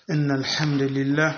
إن الحمد لله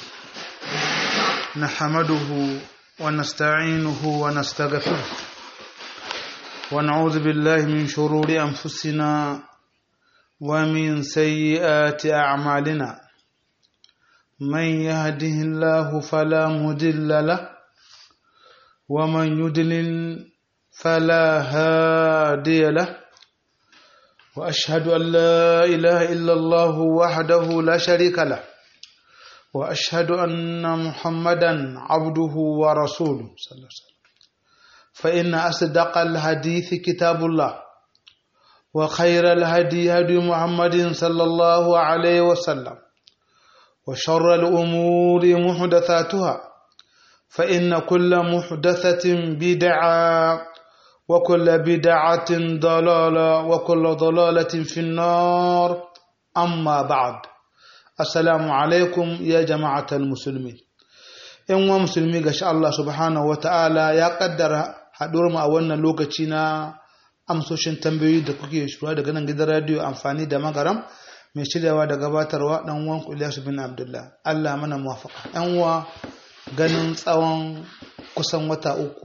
نحمده ونستعينه ونستغفره ونعوذ بالله من شرور أنفسنا ومن سيئات أعمالنا من يهده الله فلا مضل له ومن يضلل فلا هادي له واشهد ان لا اله الا الله وحده لا شريك له واشهد ان محمدا عبده ورسوله صلى الله عليه وسلم فان اصدق الحديث كتاب الله وخير الهدي هدي محمد صلى الله عليه وسلم وشر الامور محدثاتها فان كل محدثه بدعه وكل بدعة ضلالة وكل ضلالة في النار أما بعد السلام عليكم يا جماعة المسلمين إن مسلمي قش الله سبحانه وتعالى يا قدر haɗuwar mu a wannan lokaci na amsoshin tambayoyi da kuke shura daga nan gidan radiyo amfani da magaram mai shiryawa da gabatarwa dan uwan Ilyasu bin Abdullah Allah mana muwafaka yan uwa ganin tsawon kusan wata uku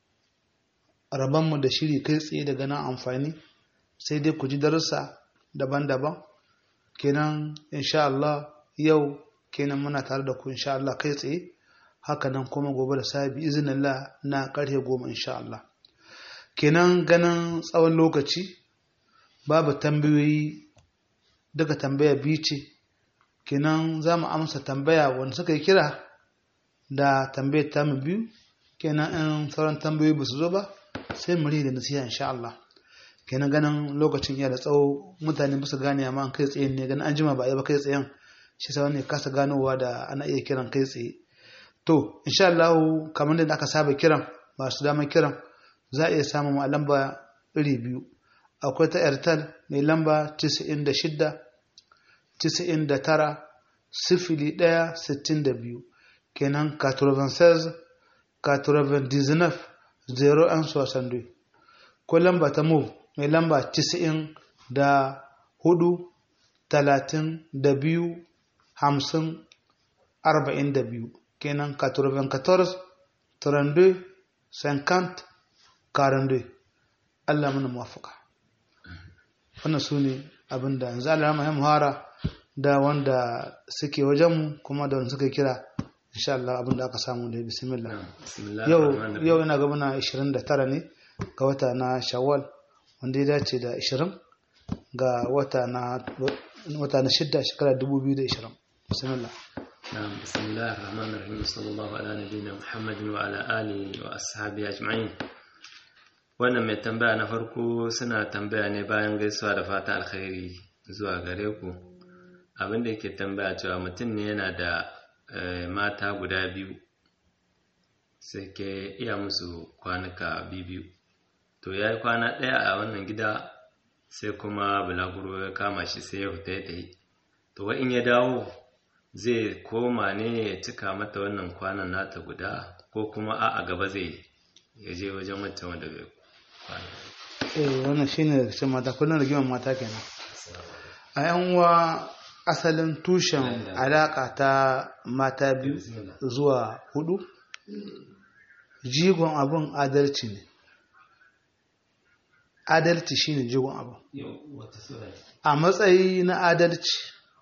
mu da shiri kai tsaye daga nan amfani sai dai ku ji darussa daban-daban kenan insha Allah yau kenan muna tare da ku insha Allah kai tsaye haka nan kuma gobe da sabi izinillah na karfe goma insha Allah kenan ganin tsawon lokaci babu tambayoyi daga tambaya biyu ce kenan za mu amsa tambaya wanda suka yi kira da tambayar tamu biyu kenan in sauran tambayoyi ba su zo ba sai mu da nasiha insha Allah kenan ganin lokacin ya da tsawo mutane ba su gane amma kai tsaye ne ganin an jima ba a ba kai tsayen shi sa wani kasa ganowa da ana iya kiran kai tsaye to insha Allah kamar da aka saba kiran masu damar kiran za a iya samun a lamba iri biyu akwai ta airtel mai lamba 96 99 sifili ɗaya sittin da biyu kenan 96 99 zero an soixante ko lamba ta move mai lamba tisa'in da hudu talatin da biyu hamsin arba'in da biyu kenan 94 32 50 42 Allah mana muwafaka wannan su ne abinda yanzu Allah ya muhara da wanda suke wajenmu kuma da wanda suka kira insha Allah abin da aka samu da bismillah yau yau ina ga muna 29 ne ga wata na Shawwal wanda ya dace da 20 ga wata na wata na shidda shekara 2020 bismillah نعم بسم الله الرحمن الرحيم صلى الله على نبينا محمد وعلى آله وأصحابه أجمعين wannan mai tambaya na farko suna tambaya ne bayan gaisuwa da fata alkhairi zuwa gare ku abinda yake tambaya cewa mutum ne yana da mata guda biyu sai ke iya musu kwanuka biyu to ya yi kwana ɗaya a wannan gida sai kuma bulaguro ya kama shi sai ya fita ya tafi to in ya dawo zai koma ne ya cika mata wannan kwanan nata guda ko kuma a gaba zai ya je wajen wancan wanda bai kwana eh wannan shine da cikin mata kullum rigimar mata kenan a yan uwa asalin tushen alaƙa ta mata biyu zuwa hudu jigon abin adalci ne adalci shine jigon abin a matsayi na adalci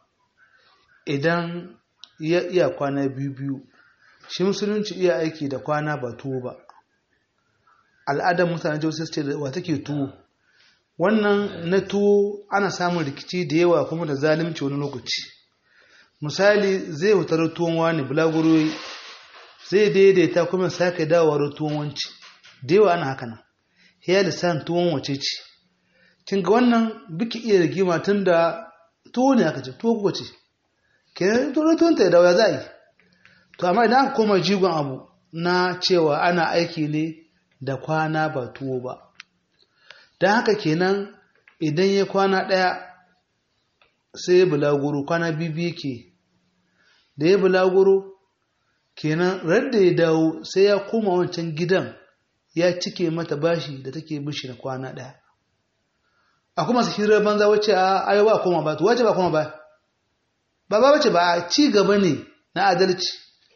idan ya iya kwana biyu biyu shi musulunci iya aiki da kwana ba tuwo ba al'adar mutane joseph ce da wa take tuwo wannan na tuwo ana samun rikici da yawa kuma da zalimci wani lokaci misali zai wutar tuwon wani bulaguro zai daidaita kuma sake dawowar tuwon wanci da yawa ana haka nan ya lissan tuwon wace ce kin ga wannan biki iya rigima tun da tuwo ne aka ce tuwo kuka ce kenan tuwo tuwon ta dawo ya za a yi to amma idan aka koma jigon abu na cewa ana aiki ne da kwana ba tuwo ba don haka kenan idan ya kwana ɗaya sai ya bulaguro kwana bibi yake da ya bulaguro kenan radda ya dawo sai ya koma wancan gidan ya cike mata bashi da take bishi na kwana ɗaya a kuma su hirar banza wacce a ayo ba koma ba to wace ba koma ba ba ba bace ba ci gaba ne na adalci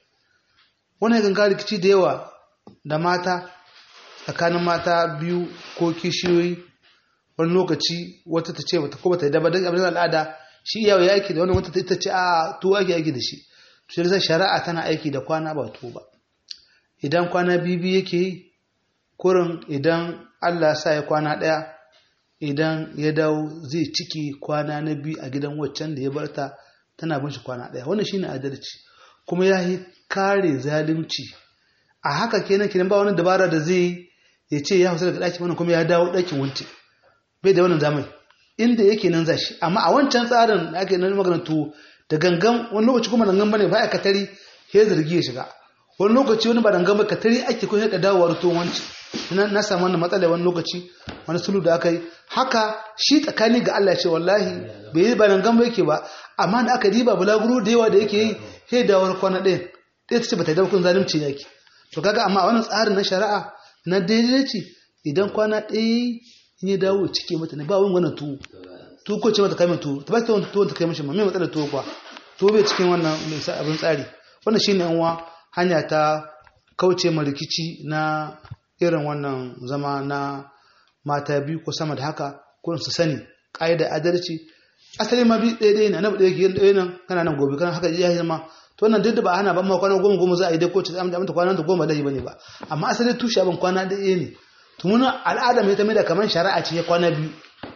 wani kan ka rikici da yawa da mata tsakanin mata biyu ko kishiyoyi wani lokaci wata ta ce bata ko bata da ba dan abin al'ada shi iyawa ya aiki da wani wata ta ce a to ake aiki da shi to sai shari'a tana aiki da kwana ba to ba idan kwana bibi yake yi kurin idan Allah sa ya kwana ɗaya idan ya dawo zai ciki kwana na biyu a gidan waccan da ya barta tana bin shi kwana ɗaya wannan shine adalci kuma ya yi kare zalunci a haka kenan kenan ba wani dabara da zai ya ce ya hausa daga ɗakin wannan kuma ya dawo ɗakin wance bai da wannan zamani inda yake nan zashi amma a wancan tsarin da ake nan maganar tuwo da gangan wani lokaci kuma dangan bane ba a katari ya zargi ya shiga wani lokaci wani ba dangan ba katari ake kuma da dawowar tuwon wanci na samu wannan matsala wani lokaci wani sulu da aka yi haka shi tsakani ga Allah ce wallahi bai yi ba dangan ba yake ba amma da aka diba bulaguro da yawa da yake yi sai dawowar kwana ɗaya ɗaya ta ce ba ta yi dabakun zalunci yake to kaga amma a wannan tsarin na shari'a na daidai ce idan kwana ɗaya in ya dawo cike mata ne ba wani wannan tuwo tuwo ko ce mata kai tuwo ta ba ta wani tuwo ta kai mishi ma mai matsalar tuwo kuwa tuwo bai cikin wannan abin tsari wannan shine yan uwa hanya ta kauce ma rikici na irin wannan zama na mata biyu ko sama da haka ko su sani ƙa'idar adalci asali ma bi ɗaya ɗaya ne annabi ɗaya ke ɗaya nan kana nan gobe kana haka ya zama to wannan duk da ba ana ban ma kwana goma goma za a yi dai ko ce aminta kwana ta goma dai bane ba amma asali tushe abin kwana ɗaya ne to mun al'ada mai ta mai da kamar shari'a ce kwana biyu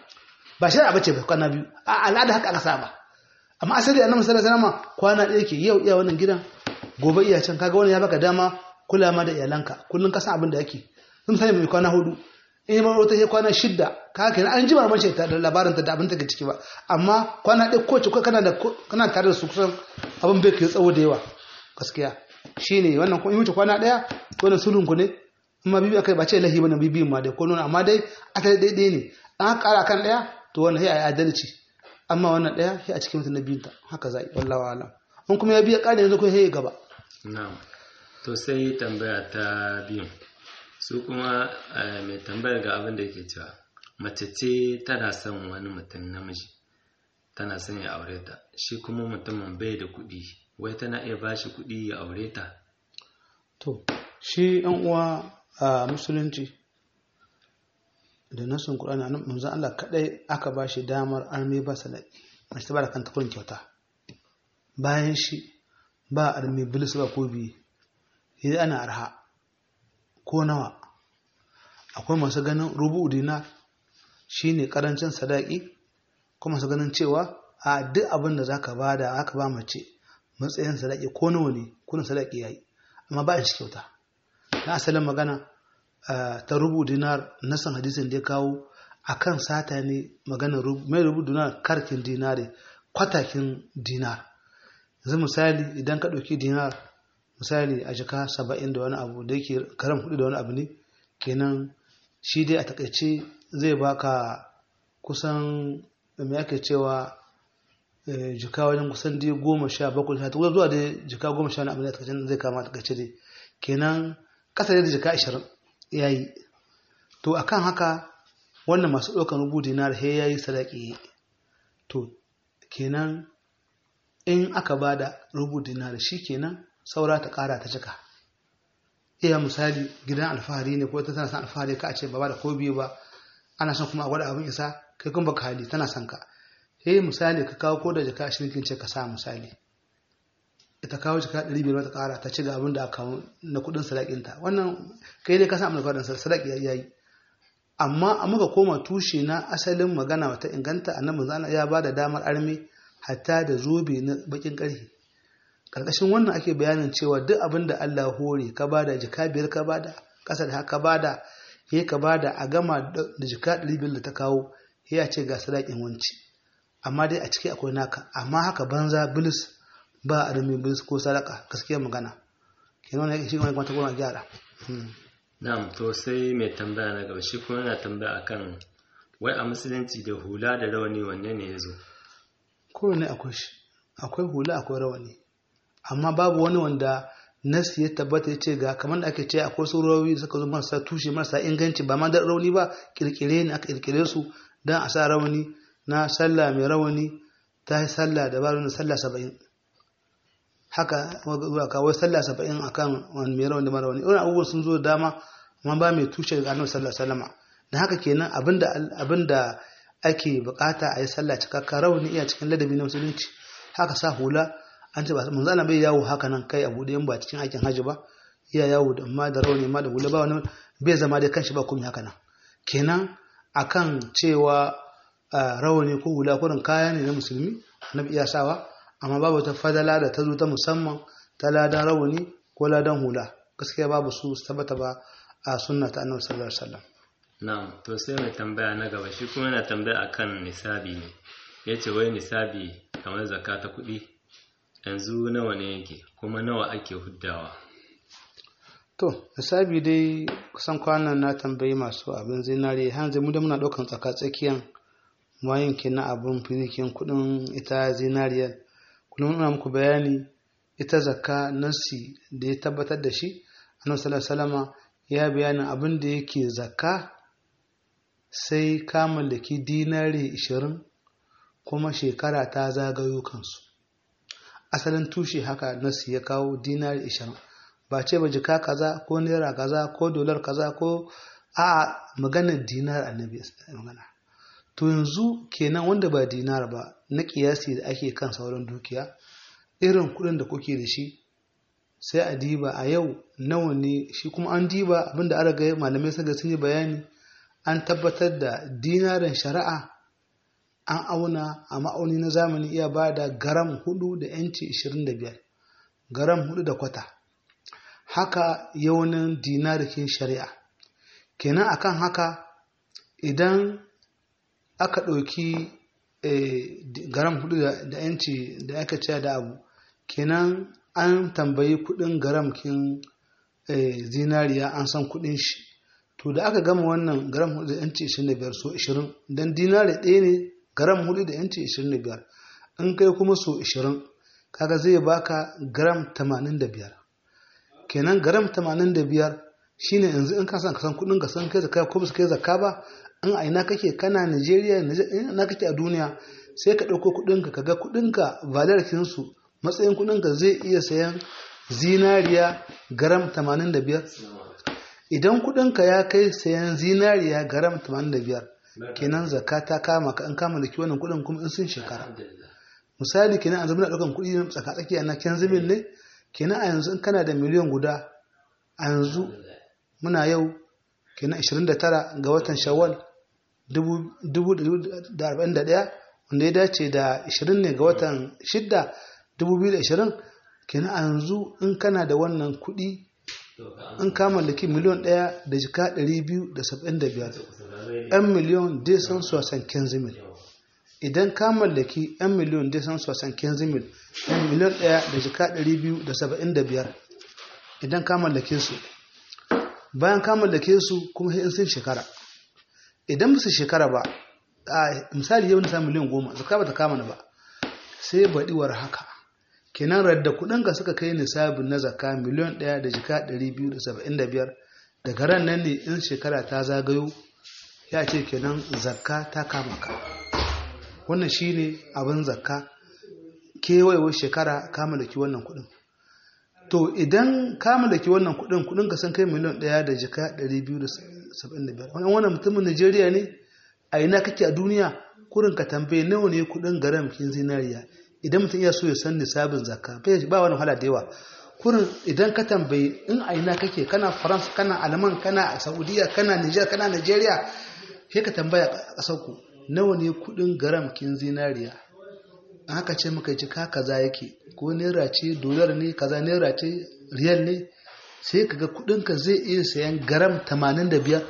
ba shari'a bace ba kwana biyu a al'ada haka aka saba amma asali annabi sallallahu alaihi wasallam kwana ɗaya ke yau iya wannan gidan gobe iya can kaga wannan ya baka dama kula ma da iyalanka kullun ka san abin da yake sun sani mai kwana hudu in yi wata sai kwana shidda ka kenan an ji mace ta da labarin ta da abin take ciki ba amma kwana ɗaya ko ce kana da kana tare da su kusan abin bai kai tsawo da yawa gaskiya shine wannan ko in wuce kwana ɗaya wannan sulhun ku ne amma bibi akai ba ce lahi bane bibi ma dai ko nuna amma dai aka dai dai ne an kara kan ɗaya to wannan sai ayi adalci amma wannan ɗaya sai a cikin mutum na biyun ta haka zai wallahi alam in kuma ya biya ƙari yanzu ko sai gaba na'am to sai tambaya ta biyun su kuma mai tambayar ga abin da yake cewa mace ce tana son wani mutum namiji tana son ya aure ta shi kuma mutumin bai da kuɗi wai tana iya ba shi kuɗi ya aure ta to shi yan uwa a musulunci da nasun ƙur'ani a manzon Allah kaɗai aka ba shi damar arme ba sadaki mace ta ba da kanta kurin kyauta bayan shi ba arme bilis ba ko biyu idan ana arha ko nawa akwai masu ganin rubu dinar shine karancin sadaki kuma masu ganin cewa a duk abin da zaka bada aka ba mace matsayin sadaki ko nawa ne kullun sadaki yayi amma ba shi kyauta na asalin magana ta rubu dinar nasan hadisin da ya kawo akan sata ne magana mai rubu dinar karkin dinare kwatakin dinar yanzu misali idan ka ɗauki dinar misali a jika saba'in da wani abu da yake karam hudu da wani abu ne kenan shi dai a takaice zai baka kusan me ake cewa jika wajen kusan dai goma sha bakwai sha takwas zuwa dai jika goma sha wani abu ne a takaice zai kama a takaice dai kenan kasa da jika ashirin ya yi to akan haka wannan masu ɗaukan rubu dinar he ya yi sadaki to kenan in aka ba da rubu dinar shi kenan saura ta kara ta cika iya misali gidan alfahari ne ko ta tana son alfahari ka a ce ba da ko biyu ba ana son kuma a gwada abin isa kai kuma baka hali tana son ka eh misali ka kawo ko da jaka ashirin kin ce ka sa misali ita kawo jaka ɗari biyar ta kara ta ci ga abin da aka kawo na kuɗin sadakinta wannan kai dai ka san abin da sadaki ya yi amma a muka koma tushe na asalin magana wata inganta annabi zana ya ba da damar arme hatta da zobe na bakin ƙarfe karkashin wannan ake bayanin cewa duk abin da Allah hore ka bada jika biyar ka bada ƙasa da haka bada ya ka bada a gama da jika ɗari biyar da ta kawo ya ce ga sadakin wanci amma dai a ciki akwai naka amma haka banza bilis ba a rumi bilis ko sadaka gaskiya magana kenan wani shi wani kwanta goma gyara na'am to sai mai tambaya na gaba shi kuma yana tambaya akan wai a musulunci da hula da rawani wanne ne ya zo kowane akwai shi akwai hula akwai rawani amma babu wani wanda nasi ya tabbata ya ce ga kamar da ake ce akwai su rauni suka zo marasa tushe marasa inganci ba ma da rauni ba kirkire ne aka kirkire su don a sa rawani na sallah mai rawani ta yi sallah da ba wani sallah saba'in haka kawai sallah saba'in a kan wani mai rauni mara wani wani abubuwan sun zo da dama amma ba mai tushe daga annabi sallah sallama da haka kenan abinda ake bukata a yi sallah cikakka rauni iya cikin ladabi na musulunci haka sa hula an ce ba manzo Allah bai yawo haka nan kai a bude ba cikin aikin haji ba iya yawo da amma da rauni ma da hula ba wani bai zama dai kanshi ba komai haka nan kenan akan cewa rawani ko hula kurin kaya ne na musulmi annabi iya sawa amma babu ta fadala da ta zo ta musamman ta ladan rawani ko ladan hula gaskiya babu su tabbata ba a sunna ta annabi sallallahu alaihi wasallam na'am to sai mai tambaya na gaba shi kuma yana tambaya akan nisabi ne yace wai nisabi kamar zakka ta kuɗi yanzu nawa ne yake kuma nawa ake huddawa to nisabi dai kusan kwanan na tambayi masu abin zinare hanzu mu da muna ɗaukan tsaka tsakiyan mayin na abin finikin kuɗin ita zinariyar kullum ina muku bayani ita zakka nasi da ya tabbatar da shi annabi sallallahu alaihi ya bayanin abin da yake zakka sai ka mallaki dinari 20 kuma shekara ta zagayo kansu asalin tushe haka nasi ya kawo dinari 20 ba ce ba jika kaza ko naira kaza ko dolar kaza ko a maganar dinar annabi magana to yanzu kenan wanda ba dinar ba na kiyasi da ake kan sauran dukiya irin kudin da kuke da shi sai a diba a yau nawa ne shi kuma an diba abinda an raga malamai sun sun yi bayani an tabbatar da dinarin shari'a an auna a ma'auni na zamani iya ba da garam hudu da yanci 25 garam hudu da kwata haka yaunin dinarikin shari'a kenan akan haka idan aka ɗauki garam hudu da yanci da aka ce da abu kenan an tambayi kudin garam kin zinariya an san kudin shi to da aka gama wannan garam hudu da yanci 25 so 20 don dinari ɗaya ne garam hudu da yanci 25 in kai kuma so 20 kaga zai baka garam 85 kenan garam 85 shine yanzu in ka san ka san kudin ka san kai zakka ko ba kai zakka ba in a ina kake kana Najeriya ina kake a duniya sai ka ɗauko kuɗinka ka ga kuɗinka valarkinsu matsayin kuɗinka zai iya sayan zinariya garam 85 idan kuɗinka ya kai sayan zinariya garam 85 kenan zakka ta kama ka in kama da wannan kuɗin kuma in sun shekara misali kenan an zama na ɗaukan kuɗi tsaka-tsaki na kenzimin ne kenan a yanzu in kana da miliyan guda a yanzu muna yau kenan 29 ga watan shawwal 2041 wanda ya dace da 20 ne ga watan 6 2020 kenan a yanzu in kana da wannan kuɗi in ka mallaki miliyon ɗaya da jika 275 'yan miliyon dai san sosan kenzimil idan ka mallaki 'yan miliyon dai san sosan kenzimil 'yan miliyon ɗaya da jika 275 idan ka mallake su bayan ka mallake su kuma in sun shekara idan ba su shekara ba a misali yau na samun miliyan goma zaka ba ta kama na ba sai baɗiwar haka kenan radda kuɗin ka suka kai nisabin na zakka miliyan ɗaya da jika ɗari biyu da saba'in da biyar daga ran nan ne in shekara ta zagayo ya ce kenan zakka ta kama ka wannan shine abin zakka kewayewar shekara ka mallaki wannan kuɗin to idan ka mallaki wannan kudin kudin ka san kai miliyan ɗaya da jika 275 wannan wannan mutumin Najeriya ne a ina kake a duniya kurin ka tambaye nawa ne kudin garam kin zinariya idan mutum ya so ya san nisabin zakka ba wani wahala da yawa kurin idan ka tambaye in a ina kake kana France kana Alman kana Saudiya kana Niger kana Najeriya sai ka tambaya a ƙasar ku nawa ne kudin garam kin zinariya haka ce muka ji ka kaza yake ko naira ce dolar ne kaza naira ce riyal ne sai kaga kudinka zai iya sayan garam 85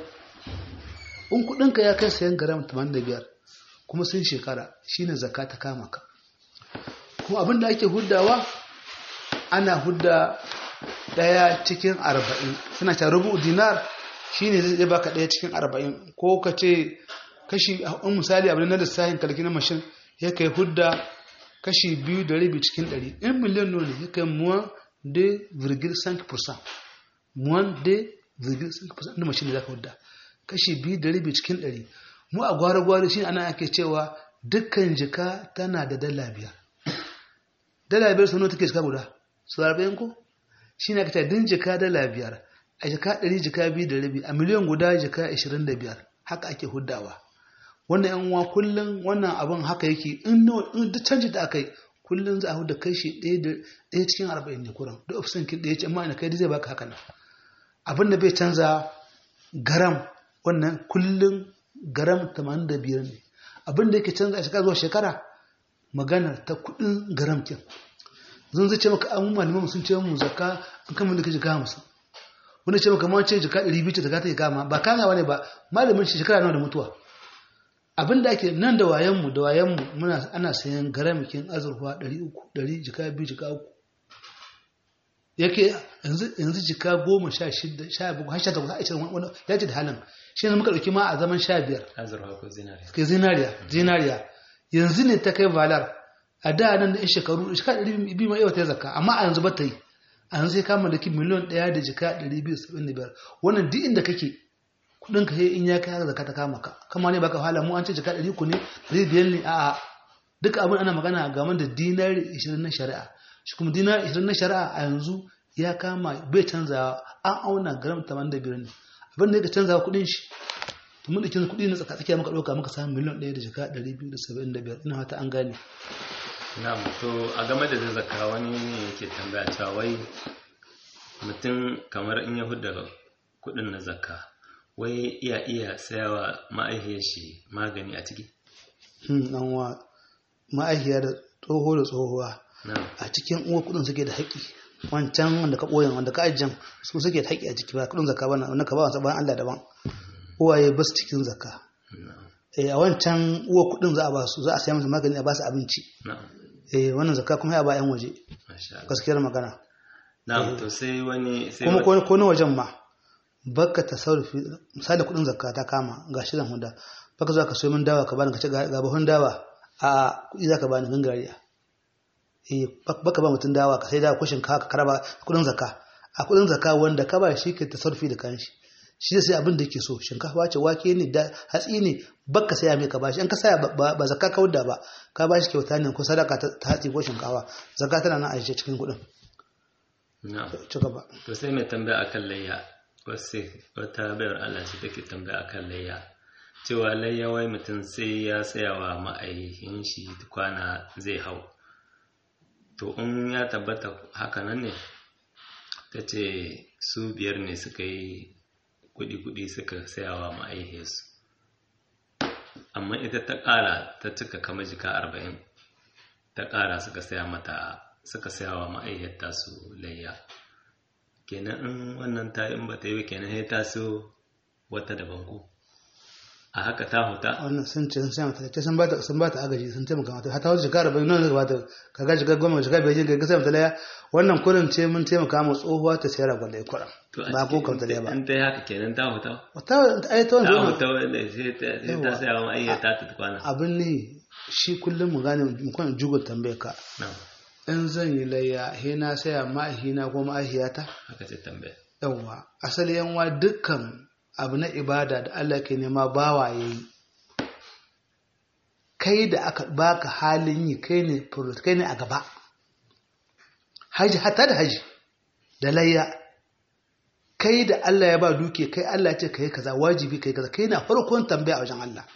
in kudinka ya kai sayan garam 85 kuma sun shekara shine zakka ta kama ka kuma abinda ake huddawa ana hudda daya cikin 40 suna ta rubu dinar shine zai baka daya cikin 40 ko ka ce kashi in misali abin na lissafin kalki na mashin ya kai hudda kashi biyu da rabi cikin ɗari in miliyan nuna ya kai muwan de virgil cinq percent muwan de virgil cinq percent na mashin da za ka wadda kashi biyu da rabi cikin ɗari mu a gwara-gwara shi ana ake cewa dukkan jika tana da dala biyar dala biyar sau nawa take jika guda su arba'in ko shi ne aka din jika dala biyar a jika ɗari jika biyu da rabi a miliyan guda jika ashirin da biyar haka ake huddawa wannan yan uwa kullum wannan abin haka yake in duk canji da aka yi kullum za a huda kashi ɗaya cikin arba'in ne kuran duk ofisan kin ɗaya ce amma ina kai zai baka haka nan abin da bai canza garam wannan kullum garam tamanin da biyar ne abin da yake canza a shekara zuwa shekara maganar ta kuɗin garam kin zan zai ce maka an malaman sun ce mu zakka an kama da kaji kama musu wani ce maka ma ce jika ɗari biyu ce ta ta kama ba kama ne ba malamin shi shekara nawa da mutuwa abin da ake nan da wayanmu da wayanmu muna ana sayan garamikin azurfa 300 100 jika biyu jika uku yake yanzu jika goma sha shida sha bakwai har sha takwas a cikin wani ya ce da halin shi ne muka ɗauki ma a zaman sha biyar azurfa ko zinariya ke zinariya zinariya yanzu ne ta kai valar a da nan da shekaru shekara ɗari biyu ma yau ta zakka amma a yanzu ba ta yi a yanzu sai kama da ki miliyan ɗaya da jika ɗari biyu saba'in da biyar wannan duk inda kake kudin ka in ya kai zakka ta kama ka kama ne baka hala mu an ce jika 300 ne 500 ne a'a duk abin ana magana game da dinari 20 na shari'a shi kuma dinari 20 na shari'a a yanzu ya kama bai canzawa an auna gram 85 ne abin da yake canzawa kudin shi to mun dake kudi na tsaka tsakiya muka dauka muka samu miliyan 1 da jika 275 ina fata an gane na'am to a game da zakka wani ne yake tambaya cewa wai mutum kamar in ya hudda kudin na zakka wai iya iya sayawa ma'aihiyar shi magani a ciki? dan wa ma'aihiya da tsoho da tsohuwa a cikin uwa kudin suke da haƙƙi wancan wanda ka ɓoyin wanda ka ajiyar su suke da haƙƙi a ciki ba kudin zakka bana wanda ka ba wasu bayan Allah daban uwaye ba su cikin zakka eh a wancan uwa kudin za a ba su za a saya musu magani a ba su abinci eh wannan zakka kuma ya ba yan waje gaskiyar magana na'am to sai wani sai kuma ko na wajen ma baka tasarrufi misali kudin zakka ta kama ga shirin huda baka zuwa ka so min dawa ka bani ka ce ga buhun dawa a kudi zaka bani gangariya eh baka ba mutun dawa ka sai dawa kushin ka ka karaba kudin zakka a kudin zakka wanda ka ba shi ke tasarrufi da kanshi shi sai abin da yake so shinkafa ce wake ne da hatsi ne baka saya mai ka bashi in ka saya ba zakka ka wadda ba ka bashi kyauta ne ko sadaka ta hatsi ko shinkafa zakka tana nan a cikin kudin na'am ci gaba to sai mai tambaya akan layya wasu wata bayar Allah ce take tambaya akan layya cewa layya wai mutum sai ya tsaya wa ma'aikin shi kwana zai hau to in ya tabbata haka nan ne ta ce su biyar ne suka yi kudi-kudi suka saya wa ma'aikinsu amma ita ta ƙara ta cika kama jika arba'in ta ƙara suka saya mata suka saya wa ma'aikata su layya kenan in wannan ta in ba ta yi kenan sai ta so wata daban ko a haka ta huta wannan sun ce sun sai mata sun ba ta sun ba ta agaji sun taimaka mata hata wata jikara bai nan ba ta kaga shiga goma shiga bai ga sai mata laya wannan kurin ce mun taimaka mu tsohuwa ta sayar gwal da kuran ba ko kamta laya ba in ta yi haka kenan ta huta ta ai ta ta wannan huta wanda sai ta sai ta saya wa ma'aikata ta kwana abin ne shi kullum mu gane mu kwana jugo tambaye ka na'am in zan yi layya he na saya ma'ahina ko ma'ahiyata haka ce tambaya yawwa asali yanwa dukkan abu na ibada da Allah ke nema bawa ya yi kai da aka baka halin yi kai ne furut kai ne a gaba haji hatta da haji da layya kai da Allah ya ba duke kai Allah ce kai kaza wajibi kai kaza kai na farkon tambaya a wajen Allah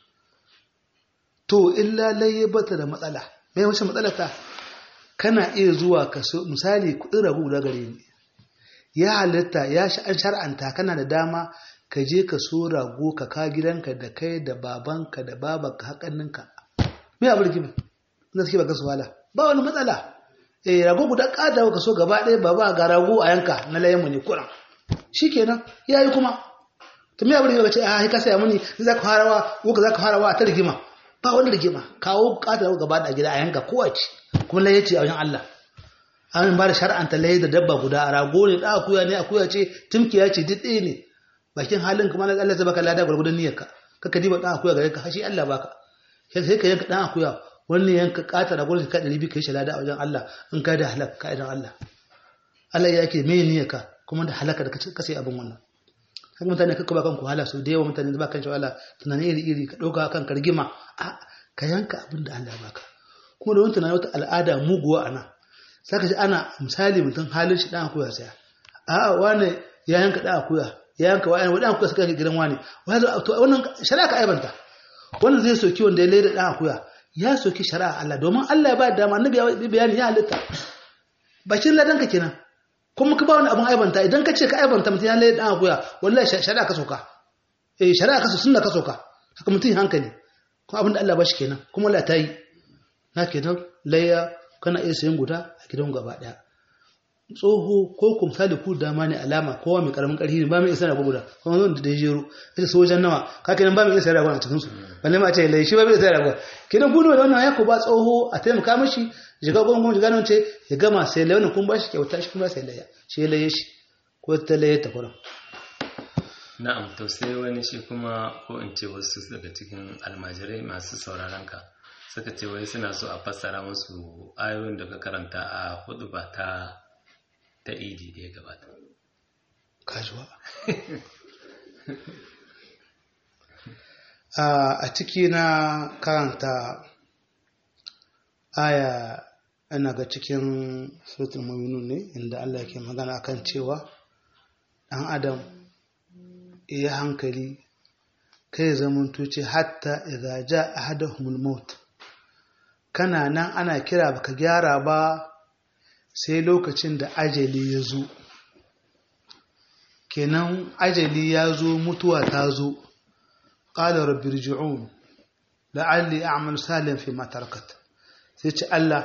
to illa layya bata da matsala mai wace matsala ta kana iya zuwa ka so misali kudin rabu guda gare ni ya halitta ya an shar'anta kana da dama ka je ka so rago ka ka gidanka da kai da babanka da babanka haƙanninka me abu rigima na suke baka su wala ba wani matsala eh rago guda ƙada ka so gaba ɗaya baba ga rago a yanka na layan mu ne kuran shikenan yayi kuma to me abu rigima ce a ka saya muni za ka farawa ko ka za ka farawa ta rigima ba wani rigima kawo ƙada gaba da gida a yanka kowace kuma laye ce a wajen Allah an ba da shar'anta laye da dabba guda a rago ne da akuya ne akuya ce tumkiya ce duk ɗaya ne bakin halin kuma na Allah zai baka lada gwargwadon niyyarka kaka diba dan akuya gare ka hashi Allah baka sai ka yanka dan akuya wannan yanka kata da gurin ka 200 kai shi lada a wajen Allah in ka da halaka ka idan Allah Allah ya yake me niyyarka kuma da halaka da ka sai abin wannan haka mutane kakka ba kanku hala su da yawa mutane ba kan shi wala tunani iri iri ka dauka kan kargima a ka yanka abin da Allah baka kuma da wani tunanin wata al'ada muguwa a nan sai ka ji ana misali mutum halin shi ɗan akuya saya a'a wane ya yanka ɗan akuya ya yanka wa ɗan akuya suka yanka gidan wane wannan shari'a ka aibanta wannan zai soki wanda ya laida ɗan akuya ya soki shari'a Allah domin Allah ya ba da dama annabi ya bayani ya halitta bakin ladan ka kenan kuma ka ba wani abin aibanta idan ka ce ka aibanta mutum ya laida ɗan akuya wallahi shari'a ka soka eh shari'a ka so sunna ka soka haka mutum hankali kuma abin da Allah ba shi kenan kuma Allah ta yi na kenan layya kana iya sayan guda a gidan gaba daya tsoho ko ku misali ku dama ne alama kowa mai karamin karfi ne ba mai isa rago guda kuma zan da jero ita so wajen nawa ka kenan ba mai isa rago a cikin su balle ma ce lai shi ba mai isa rago kenan gudu da wannan ya ku ba tsoho a taimaka mishi shiga gon gon shiga nan ce ya gama sai lai wannan kun ba shi kyauta shi kuma sai laya shi laye shi ko ta laye ta kuran na'am to sai wani shi kuma ko in ce wasu daga cikin almajirai masu sauraron ka suka ce wai suna so a fassara musu ayoyin da ka karanta a hudu ba ta ta idi da ya gabata kajuwa a ciki na karanta aya ana ga cikin suratul mu'minun ne inda Allah yake magana akan cewa dan adam ya hankali kai zaman tuce hatta idza ja ahaduhumul maut kana nan ana kira baka gyara ba sai lokacin da ajali ya zo kenan ajali ya zo mutuwa ta zo ƙala rabbi rji'un la'alli a'mal salihan fi ma tarakat sai ce Allah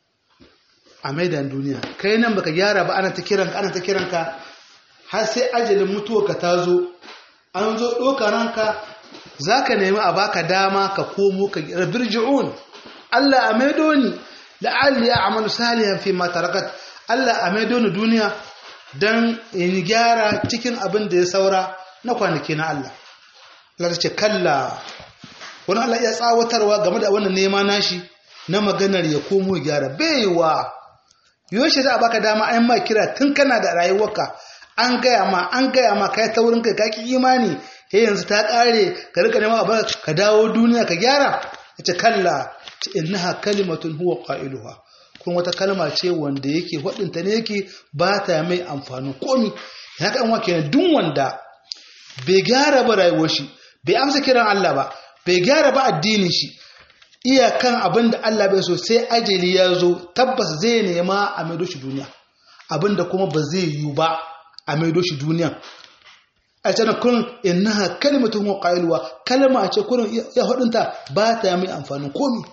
a maidan duniya kai nan baka gyara ba ana ta kiranka ana ta kiranka har sai ajalin mutuwa ka ta zo an zo ɗoka ranka zaka nemi a baka dama ka komo ka rabbi rji'un Allah a maido ni la'alli a'malu salihan fi ma tarakat Allah a maido ni duniya dan in gyara cikin abin da ya saura na kwanaki na Allah Allah ta ce kalla wani Allah ya tsawatarwa game da wannan nema nashi na maganar ya komo gyara baiwa yaushe za a baka dama an ma kira tun kana da rayuwarka an gaya ma an gaya ma kai ta wurin kai ka ki imani he yanzu ta kare ka rika nema a ka dawo duniya ka gyara ita kalla innaha kalimatun huwa qailuha kun wata kalma ce wanda yake wadinta ne yake ba ta mai amfani komi ya kan wa kenan duk wanda bai gyara ba rayuwar shi bai amsa kiran Allah ba bai gyara ba addinin shi iyakan abin da Allah bai so sai ajali ya zo tabbas zai nema a maido shi duniya abin da kuma ba zai yi ba a maido shi duniya a can kun innaha kalimatun huwa qailuha kalma ce kurin ya hudunta ba ta mai amfanin komi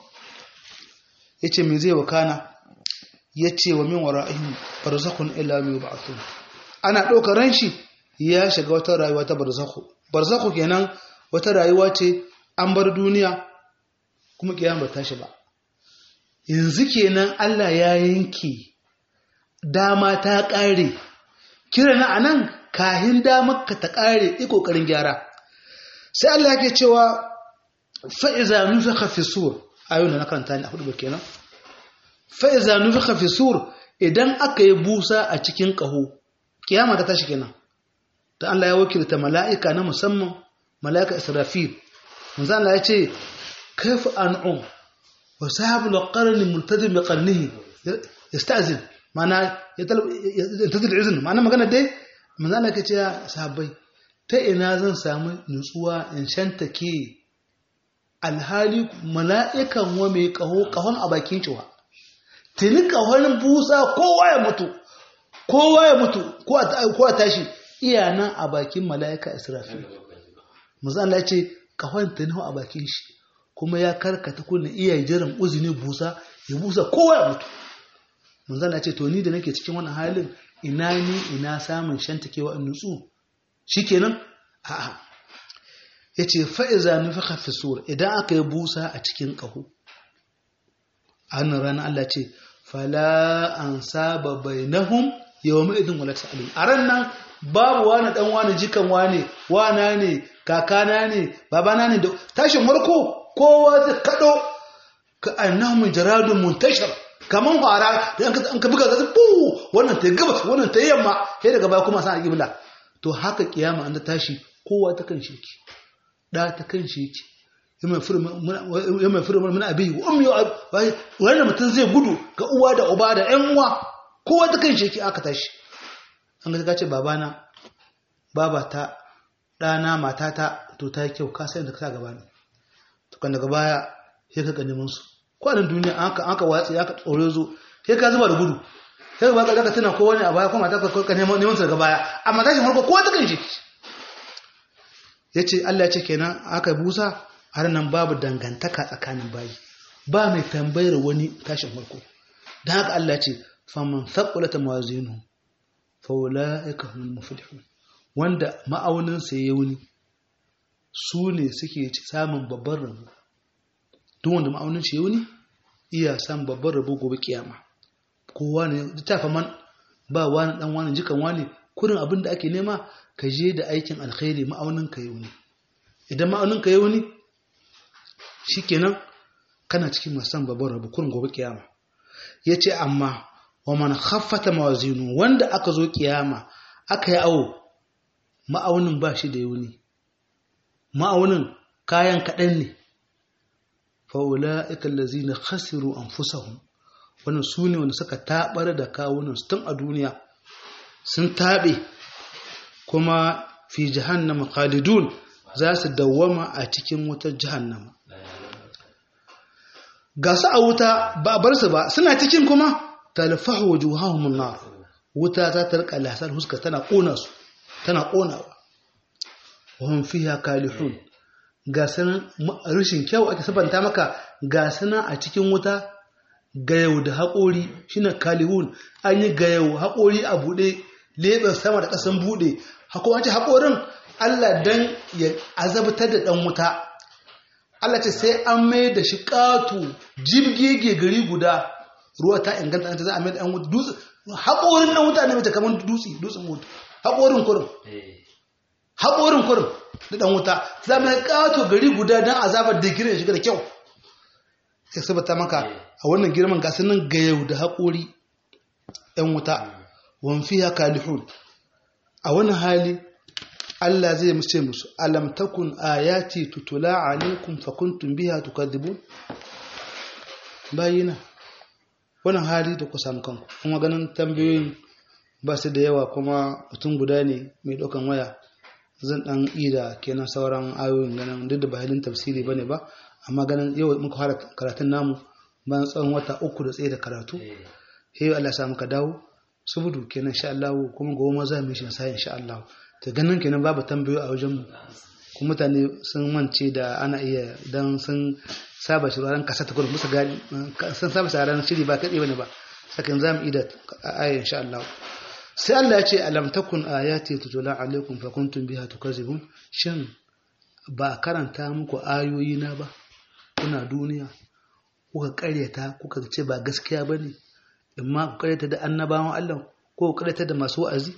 ya ce mai zai wakana ya ce wa min wara'ihim barzakun ila mai ba'athun ana ɗaukar ran shi ya shiga wata rayuwa ta barzakhu barzakhu kenan wata rayuwa ce an bar duniya kuma kiyama ba tashi ba yanzu kenan Allah ya yanke dama ta ƙare kira na anan kahin damar ka ta ƙare i ƙoƙarin gyara sai Allah yake cewa fa'iza nufika fi sur ayo na karanta ne a hudu kenan fa'iza nufika fi sur idan aka yi busa a cikin ƙaho kiyama ta tashi kenan ta Allah ya wakilta mala'ika na musamman mala'ika israfil manzo Allah ya ce kaifa an'um wa sahabul qarni multazim bi qarnihi yasta'zin mana ya tazil izin mana magana dai manzo Allah ya ce ya sahabbai ta ina zan samu nutsuwa in shantake alhali mala'ikan wa mai kaho kahon a bakin cewa tuni kahon busa kowa ya mutu kowa ya mutu ko a tashi iya nan a bakin mala'ika israfil mazan Allah ce kahon tuni a bakin shi kuma ya karkata kuna iya jiran uzini busa ya busa kowa ya mutu mazan Allah ce to ni da nake cikin wannan halin ina ni ina samun shantakewa in nutsu shikenan a'a ya ce fa'iza nufi hafisur idan aka yi busa a cikin ƙaho a hannun ranar Allah ce fala an saba bai nahun yawon ma'izin wala sa'alim a ran nan babu wani ɗan wani jikan wani wana ne kakana ne babana ne da tashin warko kowa zai kaɗo ka annahun jaradun muntashar kamar fara da an ka buga zasu bu wannan ta gabas wannan ta yamma sai daga baya kuma sa a ƙibla to haka kiyama an ta tashi kowa ta kan shi ɗa ta kan shi yake ya mai furu mun abi ummi wanda mutum zai gudu ga uwa da uba da ƴan uwa kowa ta kan sheki aka tashi an ga ce babana babata ɗana matata to ta yi kyau ka sai da ka gaba ne to kan daga baya sai ka ga neman su kwanan duniya an ka an ka watsi aka tsore zo sai ka zuba da gudu sai ka baka zaka tana ko wani a baya ko mata ka ka neman neman su daga baya amma tashi farko kowa ta kan sheki yace Allah ya ce kenan aka busa har nan babu dangantaka tsakanin bayi ba mai tambayar wani tashin farko don haka Allah ce faman thaqulat mawazinu fa ulaika humul muflihun wanda ma'aunin sa yayi wuni su ne suke samun babban rabo duk wanda ma'aunin shi yayi wuni iya samun babban rabo gobe kiyama kowa ne ta man ba wani dan wani jikan wani kurin abin da ake nema ka je da aikin alkhairi ma'aunin ka yayi wuni idan ma'aunin ka yayi wuni shikenan kana cikin masan babban rabu kurin gobe kiyama yace amma wa man khaffata mawazinu wanda aka zo kiyama aka yi awo ma'aunin ba shi da yauni ma'aunin kayan kaɗan ne fa ulaika allazina khasiru anfusahum wannan su ne wanda suka tabar da kawunan tun a duniya sun taɓe kuma fi jahannama khalidun za su dawwama a cikin wutar jahannama ga su a wuta ba a bar su ba suna cikin kuma talfahu wujuhahum nar wuta za ta rika lasar huska tana kona su tana konawa wa hum fiha kalihun ga sanan rashin kyau ake sabanta maka ga sanan a cikin wuta gayau da haƙori shine kalihun an yi gayau haƙori a buɗe leɓen sama da ƙasan buɗe haƙorin haƙorin Allah dan ya azabtar da ɗan wuta Allah ce sai an mai da shi ƙato jibgege gari guda ruwa ta inganta an ta za a mai da ɗan wuta dutse haƙorin ɗan wuta ne mace kamar dutse dutsen wuta haƙorin kurin haƙorin kurin da ɗan wuta za mai ƙato gari guda don azabar da girin shiga da kyau sai sabata maka a wannan girman gasu nan ga yau da haƙori ɗan wuta wanfi ya kalihun a wani hali Allah zai mace musu alam takun ayati tutula alaikum fakuntum biha tukadibun bayina wannan hali da ku samu kanku kuma ganin tambayoyin ba su da yawa kuma mutum guda ne mai ɗaukan waya zan ɗan ida kenan sauran ayoyin ganin duk da ba halin tafsiri ba ne ba amma ganin yau muka fara karatun namu bayan tsawon wata uku da tsaye da karatu sai Allah sa muka dawo subudu kenan insha Allah kuma gobe ma za mu yi shi sai insha Allah ta ganin kenan babu tambayo a wajen mu kuma mutane sun mance da ana iya dan sun saba shi ran kasa ta gurin musu gani sun saba shi ran shiri ba kade bane ba sakan za mu ida aya insha Allah sai Allah ya ce alam takun ayati tutula alaikum fa kuntum biha tukazibun shin ba karanta muku ayoyi na ba kuna duniya kuka karyata kuka ce ba gaskiya bane imma ku karyata da annabawan Allah ko ku karyata da masu wa'azi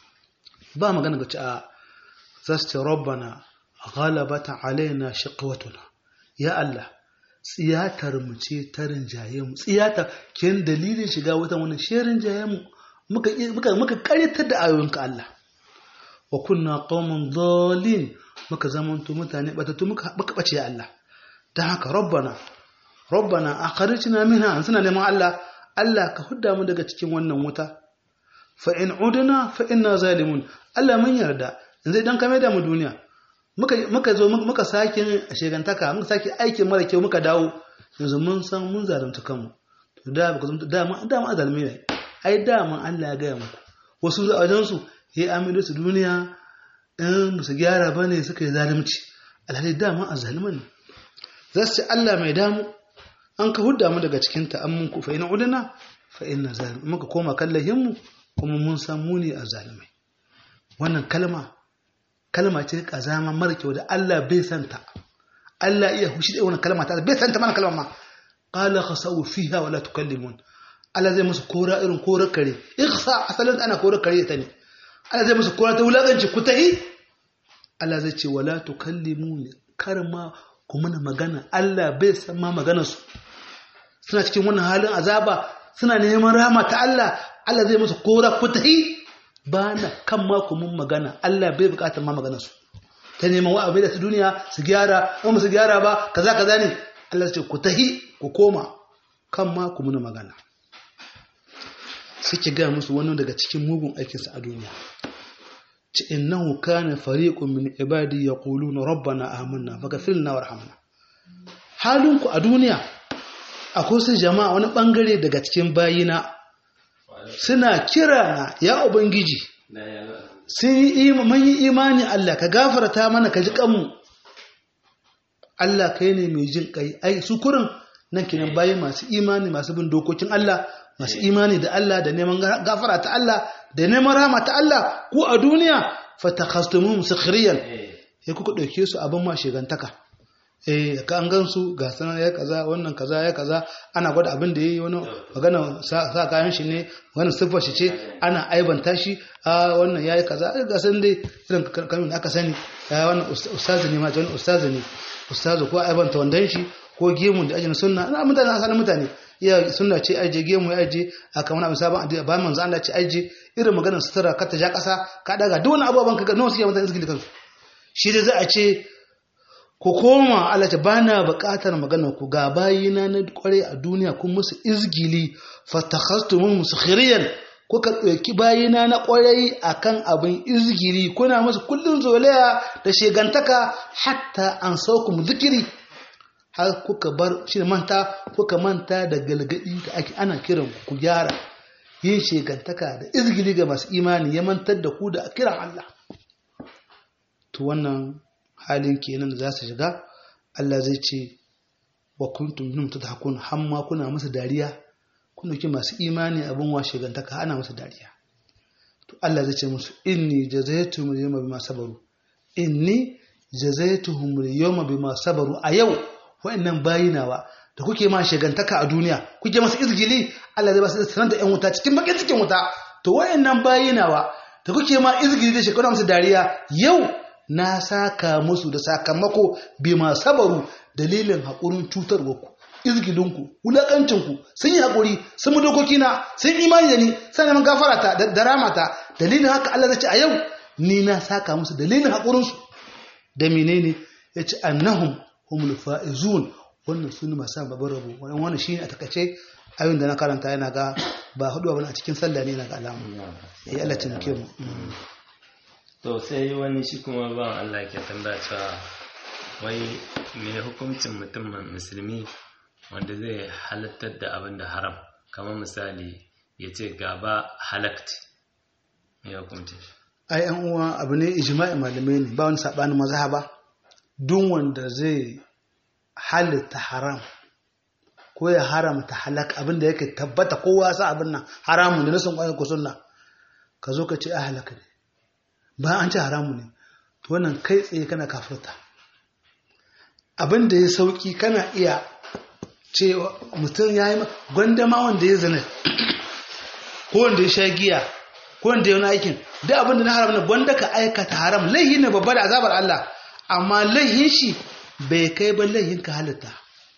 ba magana ga ci a zasu ce rabbana ghalabata alaina shiqwatuna ya Allah tsiyatar mu ce ta rinjaye mu tsiyatar ken dalilin shiga wata wani shirin jaye mu muka muka muka karyatar da ayoyinka Allah wa kunna qauman dhalin muka zamanto mutane batatu muka muka bace ya Allah dan haka rabbana rabbana akhrijna minha an suna neman Allah Allah ka hudda mu daga cikin wannan wuta fa in udna fa inna zalimun Allah mun yarda yanzu idan ka mai da mu duniya muka muka zo muka sake shegantaka muka sake aikin mara kyau muka dawo yanzu mun san mun zalunta kanmu to da ba zalunta da ma da ma zalimi ne ai da ma Allah ya ga muku wasu a wajen su ya amido su duniya in musu gyara bane suka yi zalunci alhali da ma azaliman ne za su ce Allah mai damu an ka hudda mu daga cikin ta an mun ku fa ina udana fa inna zalim muka koma kallahin mu kuma mun san mu ne azalimai wannan kalma kalma ce kazama mara kyau da Allah bai santa Allah iya hushi da wannan kalma ta bai santa mana kalma ma qala khasaw fiha wala tukallimun Allah zai musu kora irin kora kare ikhsa asalin ana kora kare ta ne Allah zai musu kora ta wulakanci ku tahi Allah zai ce wala tukallimun kar ma ku mana magana Allah bai san ma magana su suna cikin wannan halin azaba suna neman rahama ta Allah Allah zai musu kora ku tahi ba na kan ma ku mun magana Allah bai bukatar ma magana su ta neman wa abin da ta duniya su gyara in ba su gyara ba kaza kaza ne Allah ya ce ku tahi ku koma kan ma ku muna magana suke gaya musu wani daga cikin mugun aikinsa a duniya ci innahu kana fariqun min ibadi yaquluna rabbana amanna faghfirna warhamna halinku a duniya akwai su jama'a wani bangare daga cikin bayina suna kira na ya ubangiji sun yi mun yi imani Allah ka gafarta mana ka ji kanmu Allah kai ne mai jin kai ai su kurin nan kenan bayi masu imani masu bin dokokin Allah masu imani da Allah da neman gafara ta Allah da neman rahama ta Allah ku a duniya fatakhastumuhum sukhriyan sai kuka dauke su abin ma shigantaka eh ka an gansu ga sanar ya kaza wannan kaza ya kaza ana gwada abin da yayi wani magana sa kayan shi ne wannan siffar shi ce ana aibanta shi a wannan yayi kaza ga san dai irin kamin aka sani ya wannan ustazi ne ma wannan ustazi ne ustazi ko aibanta wandan shi ko gemun da ajin sunna ana mutane asalin mutane iya sunna ce aje gemu ya aje a kamar abin sabon addini ba manzo Allah ce aje irin maganar sutura ka ta ja kasa ka daga duk wani abubuwan ka ga nawa suke mutane suke kansu shi dai za a ce ku koma Allah ta bana buƙatar maganar ku ga bayina na kware a duniya kun musu izgili fatakhastumum muskhiriyan kuka ɗauki bayina na ƙwarai akan abin izgiri kuna musu kullum zolaya da shegantaka hatta an saukum zikiri har kuka bar shi manta kuka manta da galgadi da ake ana kiran ku gyara yin shegantaka da izgili ga masu imani ya mantar da ku da kiran Allah to wannan halin kenan da za su shiga Allah zai ce wa kuntum minhum tadhakun hamma kuna musu dariya kun dauki masu imani abin wa shegantaka ana musu dariya to Allah zai ce musu inni jazaytuhum al-yawma bima sabaru inni jazaytuhum al-yawma bima sabaru a yau wa'annan bayinawa da kuke ma shegantaka a duniya kuke masa izgili Allah zai ba su sanar da ƴan wuta cikin bakin cikin wuta to wa'annan bayinawa da kuke ma izgili da shekara musu dariya yau na saka musu da sakamako bima sabaru dalilin haƙurin cutarwarku izgidinku wulaƙancinku sun yi haƙuri sun mu dokoki na sun imani da ni sun neman gafara ta da ramata dalilin haka Allah zai ce a yau ni na saka musu dalilin haƙurinsu da menene ya ce annahum humul fa'izun wannan sun masu babban rabo wannan wannan shine a takaice ayoyin da na karanta yana ga ba hudu ba a cikin sallah ne yana ga alamu ya Allah taimake mu to sai wani shi kuma ba Allah ke tambaya cewa wai me hukuncin mutumin musulmi wanda zai halattar da abin da haram kamar misali ya ce gaba halakti me hukuncin ai yan uwa abu ne ijma'i malamai ne ba wani sabanin mazhaba duk wanda zai halitta haram ko ya haramta halak abin da yake tabbata kowa sa abin nan haramun da nasan kwanan ku sunna ka zo ka ce a halaka ne ba an ce haramu ne to wannan kai tsaye kana kafirta abin da ya sauki kana iya cewa mutum ya yi gwandama wanda ya zana ko wanda ya sha giya ko wanda ya wani aikin da abin da na haram na gwanda ka aikata haram laihi ne babba da azabar Allah amma laihin shi bai kai ba laihin ka halitta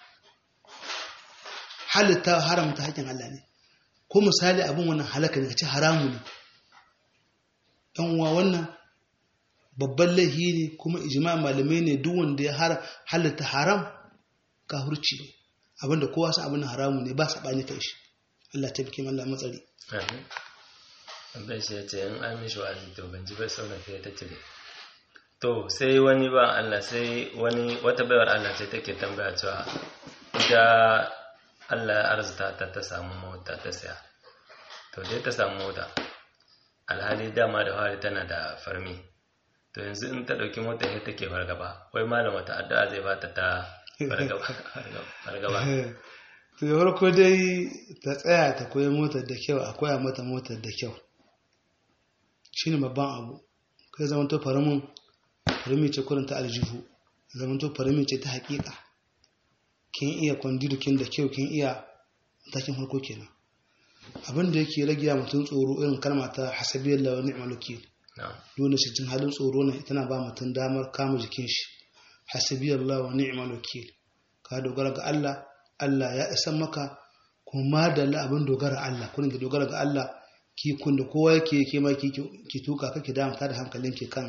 halitta haramta haƙin Allah ne ko misali abin wannan halaka ne ka ce haramu ne ɗan uwa wannan babban laihi ne kuma ijma malamai ne duk wanda ya halitta haram kafirci ne abinda kowa sa abin haramu ne ba saɓani kai shi Allah ta bikin Allah matsari bai shi ya ce in an mishi wa'azi to ban ji bai sauna fiye ta cire to sai wani ba Allah sai wani wata baiwar Allah ce take tambaya cewa ita Allah ya arzuta ta ta samu mota ta saya to dai ta samu mota alhali dama da fari tana da farmi to yanzu in ta ɗauki mota sai take fargaba wai malam wata addu'a zai bata ta fargaba to da farko dai ta tsaya ta koyi motar da kyau a koya mata motar da kyau shine babban abu kai zaman to faramin farmi ce kurin ta aljihu zaman to farmi ce ta hakika kin iya kwandirukin da kyau kin iya matakin farko kenan abin da yake rage mutum tsoro irin kalma ta hasabiyar lawa ni'mal wakil dole shi cin halin tsoro ne tana ba mutum damar kama jikin shi hasabiyar lawa ni'mal wakil ka dogara ga Allah Allah ya isan maka kuma da abin dogara Allah kun ki dogara ga Allah ki kun da kowa yake yake ma ki ki tuka kake da da hankalin ki kan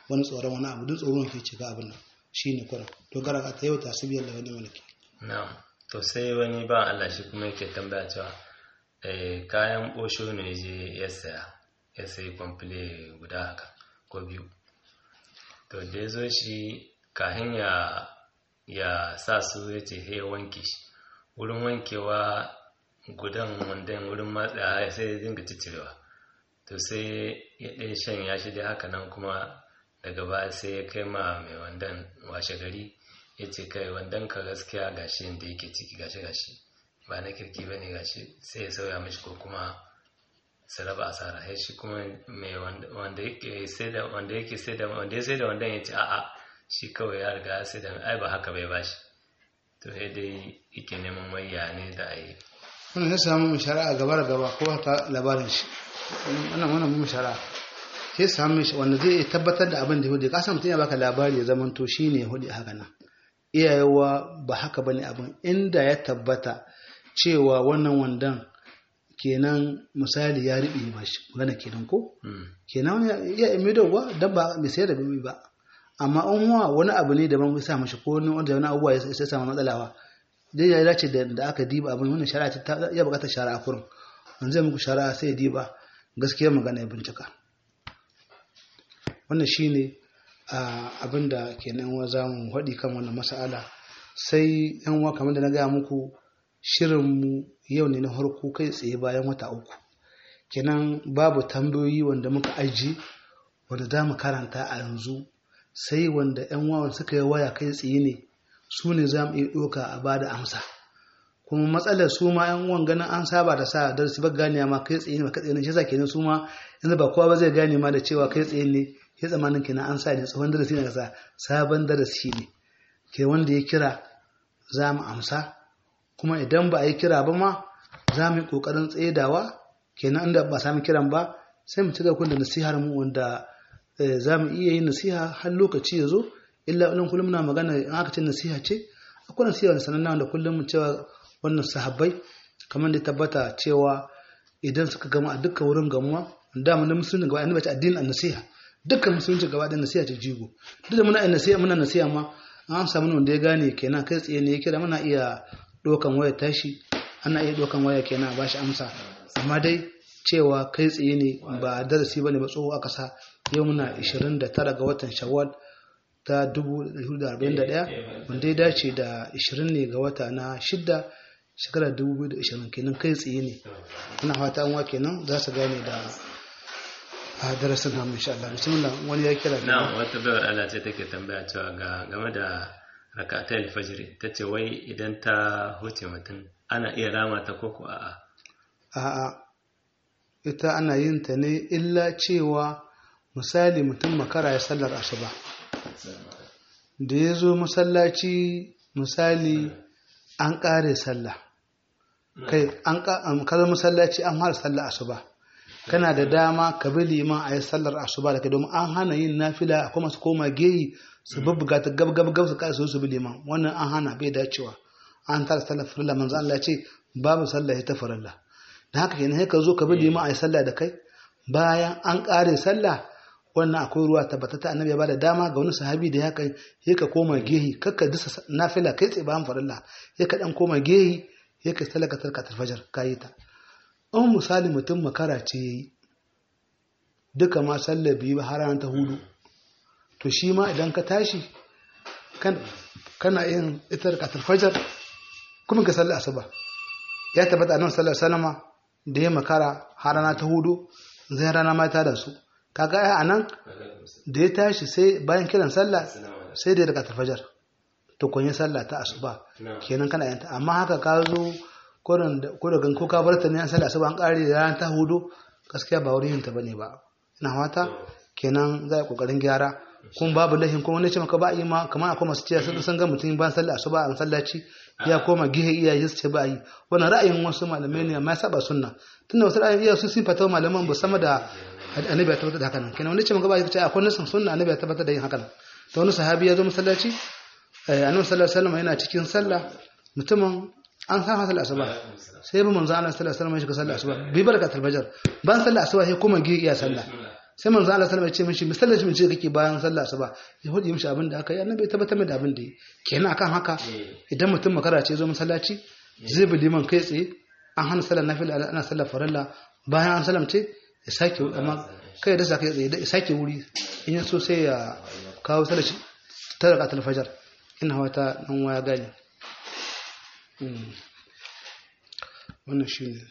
wani tsoron wani abu duk tsoron ke cika abin nan shine kuran to gara ka ta yau ta sabiyar da wani mulki na'am to sai wani ba Allah shi kuma yake tambaya cewa eh kayan bosho ne je ya saya ya sayi kwamfule guda haka ko biyu to da ya zo shi kahin ya ya sa su ya ce ya wanke shi wurin wankewa gudan wandan wurin matsa sai ya dinga cicirewa to sai ya ɗaya shan ya shi dai haka nan kuma daga baya sai ya kai ma mai wandan washe gari ya ce kai wandan ka gaskiya gashi yadda yake ciki gashi gashi ba na kirki ba ne gashi sai ya sauya mashi ko kuma su raba asara ya shi kuma mai wanda yake sai da wanda yake sai da wanda ya sai da wandan ya ce a'a shi kawai ya riga ya sai da ai ba haka bai bashi to sai dai yake neman wayya ne da ai wannan ya samu mu shari'a gaba da gaba ko ta labarin shi wannan wannan mu shari'a sai samu shi wanda zai tabbatar da abin da hudu ka san mutum ya baka labari ya zaman to shine hudu haka nan iyayewa ba haka bane abin inda ya tabbata cewa wannan wandan kenan misali ya riɓe ba shi magana kenan ko kenan ya imi da wa dan ba bai sai da bibi ba amma an huwa wani abu ne daban bai sa mashi ko wani wanda wani abubuwa ya sai samu matsalawa dai ya dace da aka diba abin wannan shari'a ta ya bukata shari'a kurin an zai muku shari'a sai ya diba gaskiyar magana ya bincika wannan shine abin da kenan wa za mu haɗi kan wannan mas'ala sai yan uwa kamar da na gaya muku shirinmu yau ne na harko kai tsaye bayan wata uku kenan babu tambayoyi wanda muka aji wanda za mu karanta a yanzu sai wanda 'yan wawan suka yi waya kai tsaye ne su ne za mu iya ɗoka a ba da amsa kuma matsalar su ma 'yan uwan ganin an saba da sa darasi ba gane ma kai tsaye ne ba kai tsaye ne shi yasa kenan su ma yanzu ba kowa ba zai gane ma da cewa kai tsaye ne ya tsamanin kenan an sa ne tsohon darasi ne kasa sabon darasi ne ke wanda ya kira za mu amsa kuma idan ba a yi kira ba ma za mu yi ƙoƙarin tsedawa kenan inda ba sami kiran ba sai mu ci gaba da nasihar mu wanda za mu iya yin nasiha har lokaci ya zo illa ilin kullum muna magana in aka ce nasiha ce akwai nasiha da sananna wanda kullum mu cewa wannan sahabbai kamar da tabbata cewa idan suka gama a dukkan wurin gamuwa da mu na musulunci gaba ɗaya ce addinin nasiha dukkan musulunci gaba ɗaya nasiha ce jigo duk da muna nasiha muna nasiha ma an samu wanda ya gane kenan kai tsaye ne ya kira muna iya ɗaukan waya tashi ana iya ɗaukan waya kenan ba shi amsa amma dai cewa kai tsaye ne ba darasi ba ne ba tsoho aka sa yau muna 29 ga watan shawwal ta 1441 wanda ya dace da 20 ne ga wata na shidda shekarar 2020 kenan kai tsaye ne ina fata an kenan za su gane da a darasin namu insha Allah bismillah wani ya kira na wata bayar Allah ce take tambaya cewa ga game da rakatai fajiri ta ce wai idan ta huce mutum ana iya rama ta koko a'a a'a ita ana yin ta ne illa cewa misali mutum makara ya sallar asuba da ya zo masallaci misali an ƙare sallah kai an kaza masallaci an fara sallar asuba kana da dama ka bi liman a yi sallar asuba da kai domin an hana yin nafila akwai masu koma geyi su bubbuga ta gab gab gab su kai su bi liman wannan an hana bai dacewa an tara sallar farilla manzo Allah ce babu sallah ta farilla da haka kenan sai ka zo ka bi liman a yi sallah da kai bayan an kare sallah wannan akwai ruwa tabbatata annabi ya bada dama ga wani sahabi da ya kai sai ka koma gehi kakka disa nafila kai tsaye bayan farilla sai ka dan koma gehi sai ka salaka tarkatar fajar kayi ta an misali mutum makara ce yayi duka ma sallar biyu ba har ta hudu to shi ma idan ka tashi kana yin itar katar fajar kuma ka sallar asuba ya tabbata nan sallar salama da ya makara har rana ta hudu zai rana mata da su kaga ai anan da ya tashi sai bayan kiran sallah sai da daga fajar to kun yi sallah ta asuba kenan kana yanta amma haka ka zo ko da gan ko ka bar ta ne an sallah asuba an kare da rana ta hudu gaskiya ba wurin ta bane ba ina fata kenan za a kokarin gyara kun babu lahin kuma wani ce maka ba yi ma kamar akwai masu cewa sun san ga mutum bayan sallah asuba an sallaci ya koma gihe iyaye su ce ba yi wannan ra'ayin wasu malamai ne amma ya saba sunna tunda wasu ra'ayin iyaye su sun fata malaman ba sama da annabi ya tabbatar da haka nan kenan wani ce maka ba ya ce akwai nasan sunna annabi ya tabbatar da yin haka nan to wani sahabi ya zo masallaci annabi sallallahu alaihi wasallam yana cikin sallah mutumin an san sallah asuba sai bi manzo Allah sallallahu alaihi wasallam ya shiga sallah asuba bi barakatul fajr ban sallah asuba sai kuma gihe iya sallah sai manzo Allah sallallahu alaihi wasallam ya ce mishi misalin shi mace kake bayan sallah asuba ya hudi mishi abin da aka yi annabi ya tabbatar mai da abin da yi kenan akan haka idan mutum makara ce zo masallaci zai bi liman kai tsaye an hana sallar nafila ana sallar farilla bayan an salamce ya sake amma kai da sake tsaye ya sake wuri in ya so sai ya kawo sallar shi ta raka talfajar ina wata nan waya gani wannan shi ne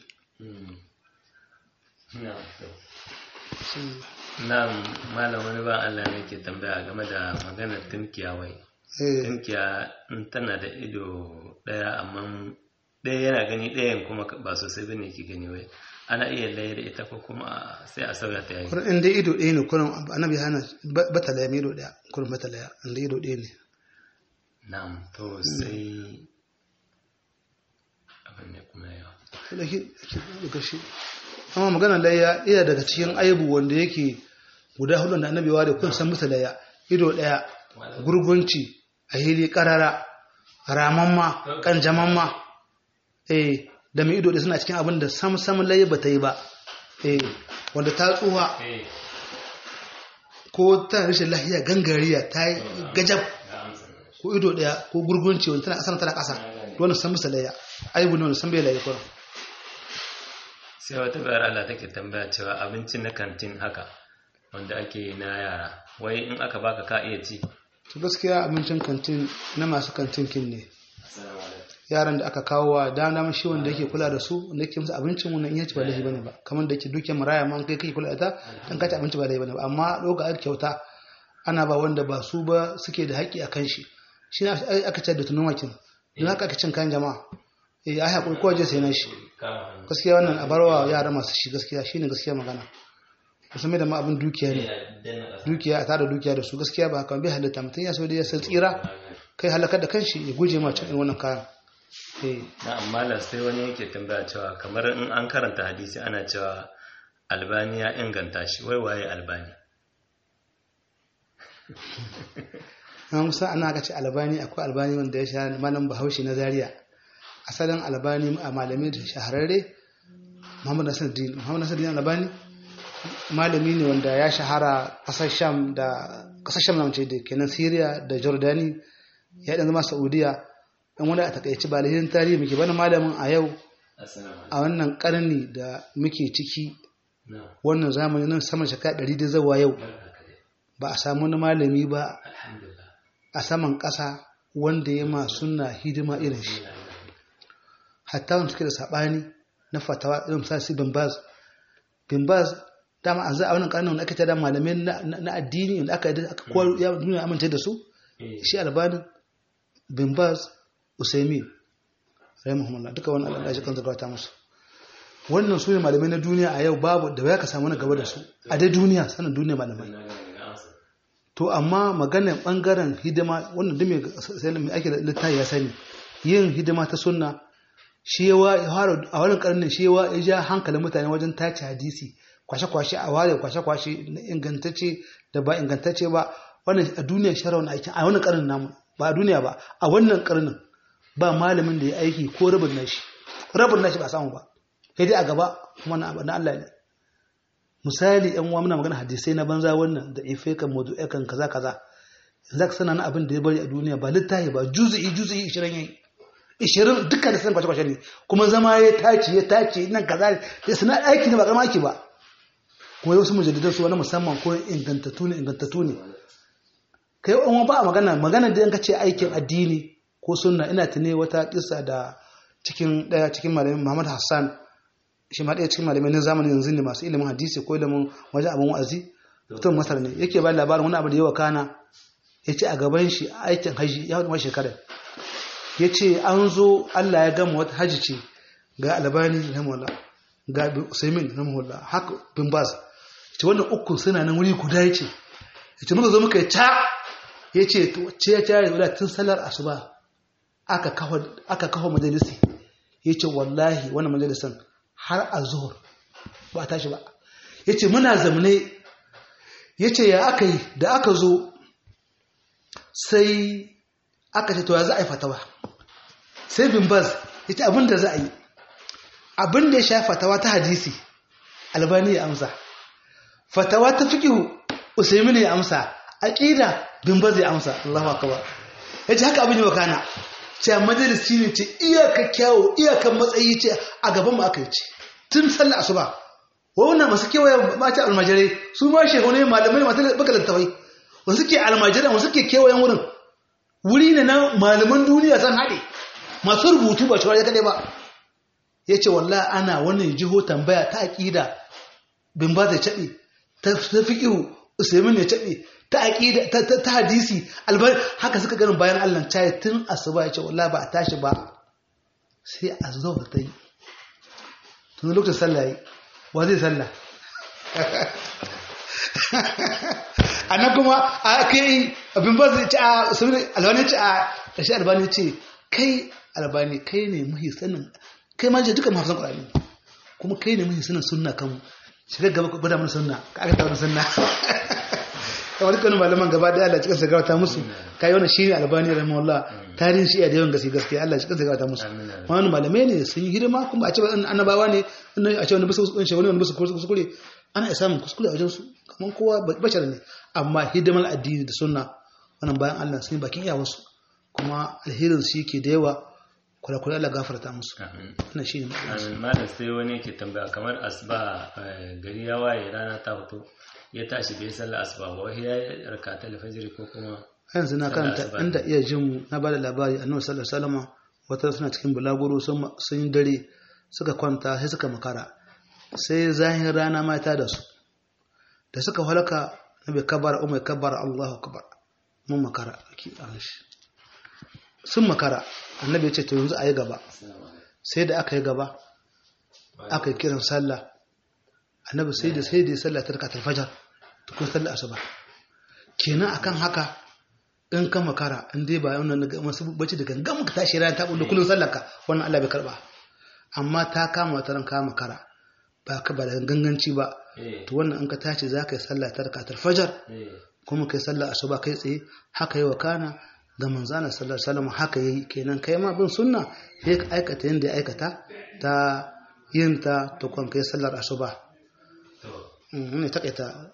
na malam wani ba Allah ne ke tambaya game da maganar tunkiya wai tunkiya in tana da ido daya amma ɗaya yana gani ɗayan kuma ba sosai bane ke gani wai ana iya laye da ita ko kuma sai a sauya ta yayi kurin inda ido ɗaya ne kurin annabi hana bata laya mai ido ɗaya kurin bata laya inda ido ɗaya ne na'am to sai abin ne kuma yawa da shi amma magana layya iya daga cikin aibu wanda yake guda hudu da annabi da kun san musu layya ido ɗaya gurgunci a hili karara ramamma kanjamamma eh da mai ido da suna cikin abin da sam sam layya ba ta yi ba eh wanda ta tsuha ko ta rashin lahiya gangariya ta yi gajab ko ido ɗaya ko gurgunci wanda tana ƙasa tana ƙasa wannan san musu layya aibu ne wanda san bai layya kuma sai wata bayar Allah take tambaya cewa abinci na kantin haka wanda ake na yara wai in aka baka ka iya ci to gaskiya abincin kantin na masu kantin kin ne yaran da aka kawo wa da na shi wanda yake kula da su wanda yake musu abincin wannan iya ci ba laifi bane ba kamar da yake dukiyar maraya ma kai kake kula da ta dan ka ci abinci ba laifi bane ba amma doka aka kyauta ana ba wanda ba su ba suke da haƙƙi akan shi shi ne aka ce da tunun wakin don haka aka cin kayan jama'a eh ai hakuri ko je sai na shi gaskiya wannan a barwa yara masu shi gaskiya shine gaskiya magana musamman da ma abin dukiya ne dukiya a tada dukiya da su gaskiya ba haka bai halitta mutum ya so da ya san tsira kai halakar da kanshi ya guje ma cin wannan kayan na amma sai wani yake tambaya cewa kamar in an karanta hadisi ana cewa albani ya inganta shi wai waye albani na musa ana ga ce albani akwai albani wanda ya sha malam bahaushe na zaria asalin albani a malami da shahararre muhammad nasiruddin muhammad nasiruddin albani malami ne wanda ya shahara kasar sham da kasar sham na da kenan syria da jordani ya dan zama saudiya dan wani a takaici ba lahin tarihi muke bana malamin a yau a wannan karni da muke ciki wannan zamani nan sama shekara ɗari da zawa yau ba a samu wani malami ba a saman ƙasa wanda ya ma suna hidima irin shi hatta wanda suke da saɓani na fatawa irin misali su bin baz bin baz dama a a wannan karnin wanda aka tada malamai na addini wanda aka aka kowa ya duniya amince da su shi albanin bin baz usaimin rahimahumullah duka wannan Allah ya kan zakata musu wannan su ne malamai na duniya a yau babu da ya ka samu na gaba da su a dai duniya sanin duniya malamai to amma maganar bangaren hidima wannan dume sai mai ake da littafi ya sani yin hidima ta sunna shi yawa a wannan karnin shi yawa ya ja hankalin mutane wajen tace hadisi kwashe-kwashe a ware kwashe-kwashe na ingantacce da ba ingantacce ba wannan a duniyar shara wani aikin a wannan karnin namu ba a duniya ba a wannan karnin ba malamin da ya aiki ko rabin nashi rabin nashi ba samu ba sai dai a gaba kuma na Allah ne misali yan uwa muna magana hadisai na banza wannan da ife kan modu kan kaza kaza yanzu ka sana na abin da ya bari a duniya ba littafi ba juzu'i juzu'i 20 yayi 20 dukkan da san kwace kwace ne kuma zama ya tace ya tace nan kaza da sana aiki ne ba karama aiki ba kuma wasu mujaddidan su wani musamman ko ingantattu ne ingantattu ne kai yan ba a magana magana da yanka ce aikin addini ko sunna ina tune wata kissa da cikin daya cikin malamin Muhammad Hassan shi ma ɗaya cikin malamai na zamanin yanzu ne masu ilimin hadisi ko ilimin wajen abin wa'azi mutum masar ne yake ba labarin wani abu da yawa kana ya ce a gaban shi aikin haji ya wani shekarar ya ce an zo allah ya gama wata haji ce ga albani rahimahullah ga usaimin rahimahullah haka bin bas ce wannan uku suna nan wuri guda ya ce ya ce muka zo muka yi ta ya ce ce ya tare da tun salar asuba aka kawo majalisi ya ce wallahi wannan majalisan har a zuhur ba tashi ba ya ce muna zamane ya ce ya aka yi da aka zo sai aka ce to ya za a yi fatawa sai bin baz ya ce abinda za a yi abinda ya sha fatawa ta hadisi albani ya amsa fatawa ta fiqhu usaimin ya amsa aqida bin ba zai amsa Allahu akbar yace haka abin ya kana ce majalisi ne ce iyaka kyawo iyakan matsayi ce a gaban mu aka yi ce tun sallar asuba wannan masu kewaye mata almajirai su ma shekaru ne malamai masu baka littafai wasu ke almajirai wasu ke kewayen wurin wuri ne na malaman duniya san haɗe masu rubutu ba shawar ya kaɗai ba ya ce wallah ana wannan jiho tambaya ta aƙida bin ba zai caɓe ta fiƙihu usaimin ya caɓe ta aƙida ta hadisi albar haka suka ganin bayan allah caye tun asuba ya ce wallah ba a tashi ba sai a zo ta yi tun lokacin sallah yi wa zai sallah a nan kuma a kai abin ba zai ci a saboda albani ci a ƙarshe albani ce kai albani kai ne mahi sanin kai ma duka mafi san ƙwararri kuma kai ne mahi sanin sunna kan shiga gaba gwada mana sunna ka aka taɓa sunna kamar dukkanin malaman gaba da Allah cikin sa ta musu kai wannan shine albani rahimahullah tarihin shi da yawan gaske gaske Allah cikin sa ta musu wani malamai ne sun yi hidima kuma a ce annabawa ne a ce wani bisa wani wani bisa kuskure ana iya samun kuskure a wajen su kamar kowa bashar ne amma hidimar addini da sunna wannan bayan Allah sun yi bakin iyawarsu kuma alherin su yake da yawa kula-kula Allah gafarta musu wannan shi ne amin malam sai wani yake tambaya kamar asuba gari ya waye rana ta fito ya tashi bai sallar asuba ba wai ya raka ta alfajiri ko kuma yanzu na karanta inda iya jin mu na bada labari annabi sallallahu alaihi wasallam wata suna cikin bulaguro sun yi dare suka kwanta sai suka makara sai zahin rana mata da su da suka halaka nabi kabar umar kabar Allahu akbar mun makara ki shi sun makara annabi ya ce to yanzu ayi gaba sai da aka yi gaba aka yi kiran sallah annabi sai da sai da sallah ta rakatul fajar ko sallah asuba kenan akan haka in ka makara in dai ba wannan masu bacci da gangan ka tashi ran ta bullo kullun sallarka wannan Allah bai karba amma ta kama wata ran ka makara ba ka ba da ganganci ba to wannan in ka tashi za ka yi sallah ta rakatul fajar kuma kai sallah asuba kai tsaye haka yi wa kana ga manzana sallallahu alaihi wasallam haka yayi kenan kai ma bin sunna sai ka aikata yanda ya aikata ta yin ta to kon kai sallar asuba ne takaita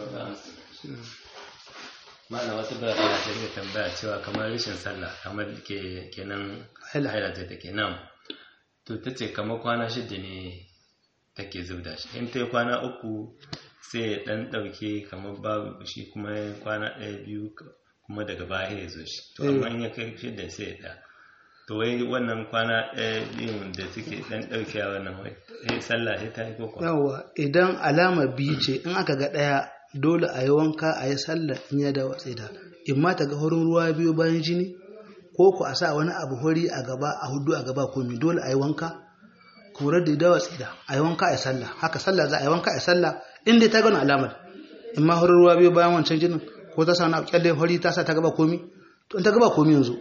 ma'ana wata bayar da ta rika tambaya cewa kamar rashin sallah kamar ke kenan haila ta take nan to ta ce kamar kwana shida ne take zubda shi in ta yi kwana uku sai ya dan dauke kamar babu shi kuma kwana ɗaya biyu kuma daga baya ya zo shi to amma in ya kai shida sai ya da to wai wannan kwana ɗaya biyun da suke dan daukewa wannan wai sai sallah sai ta yi ko yawa idan alama biyu ce in aka ga ɗaya dole a yi wanka a yi sallah in ya dawo tsida in ma ta ga horin ruwa biyu bayan jini ko ku a sa wani abu hori a gaba a hudu a gaba komi dole a yi wanka kuma da dawo tsida a yi wanka a yi sallah haka sallah za a yi wanka a yi sallah in dai ta gani alamar in ma horin ruwa biyu bayan wancan jinin ko ta sa wani kyalle hori ta sa ta gaba komi to in ta gaba komi yanzu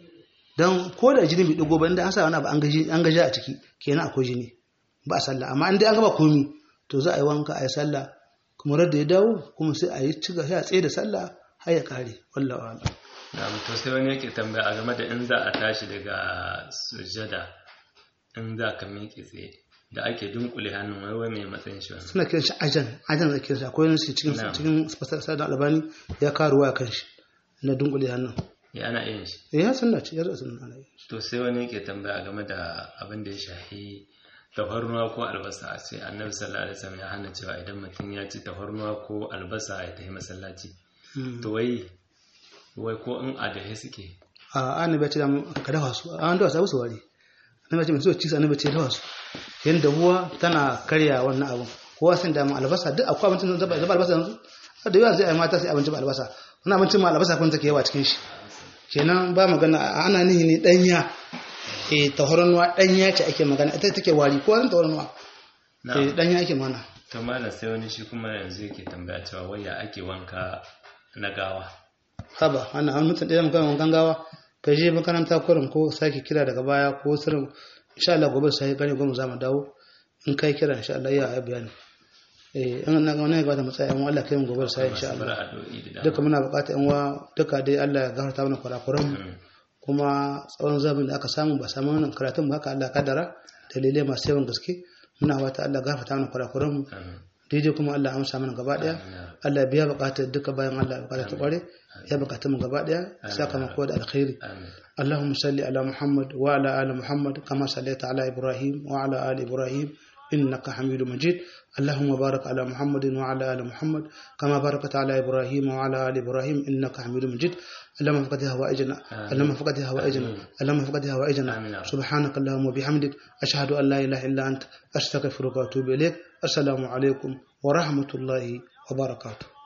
don ko da jini bai digo ba inda an sa wani abu an gaji a ciki kenan akwai jini ba a sallah amma in dai an gaba komi to za a yi wanka a yi sallah kuma da ya dawo kuma sai a yi ci sai a tsaye da sallah har ya kare wallahi ala na'am to sai wani yake tambaya a game da in za a tashi daga sujada in za ka miƙe tsaye da ake dunkule hannun wai wai mai matsayin shi suna kiran shi ajan ajan da kiran shi akwai wani cikin cikin fasar da albani ya karuwa ya kan shi na dunkule hannun ya ana yin shi ya sunna ce ya sunna ana yin shi to sai wani yake tambaya game da abin da ya shahi tafarnuwa ko albasa sai annabi sallallahu alaihi wasallam ya hana cewa idan mutum ya ci tafarnuwa ko albasa ya tafi masallaci to wai wai ko in adahe suke a annabi ya ce ka dafa su an dafa su wari annabi ya ce mutum ci su annabi ya ce dafa su yanda ruwa tana karya wannan abun kowa sun da albasa duk akwai abincin zaba zaba albasa yanzu da yawa zai ai mata sai abinci ba albasa wannan abincin ma albasa kun take yawa cikin shi kenan ba magana ana nihi ne danya eh tahoranwa danya ce ake magana ita take wari ko wani tahoranwa eh danya ake mana to malam sai wani shi kuma yanzu yake tambaya cewa waya ake wanka na gawa haba ana an mutum ɗaya magana wankan gawa ka je makaranta kurin ko sake kira daga baya ko sirrin insha Allah gobe sai gane gobe za mu dawo in kai kira insha Allah ya yi bayani eh in na ga wani ga da matsaya in Allah kai mu gobe sai insha Allah duka muna bukata in wa duka dai Allah ya gafarta mana kurakuran mu kuma tsawon zamin da aka samu ba samu wannan karatun ba haka Allah kaddara dalilai masu yawan gaske muna wata Allah gafarta mana kurakuran mu daidai kuma Allah amsa mana gaba daya Allah biya bukatar duka bayan Allah bukatar ta kware ya bukatar mu gaba daya sakamako da alkhairi اللهم صل على محمد وعلى آل محمد كما صليت على إبراهيم وعلى آل إبراهيم إنك حميد مجيد اللهم بارك على محمد وعلى آل محمد كما باركت على إبراهيم وعلى آل إبراهيم إنك حميد مجيد اللهم فقد هوائجنا اللهم فقد هوائجنا اللهم فقد هوائجنا سبحانك اللهم وبحمدك أشهد أن لا إله إلا أنت أستغفرك وأتوب إليك السلام عليكم ورحمة الله وبركاته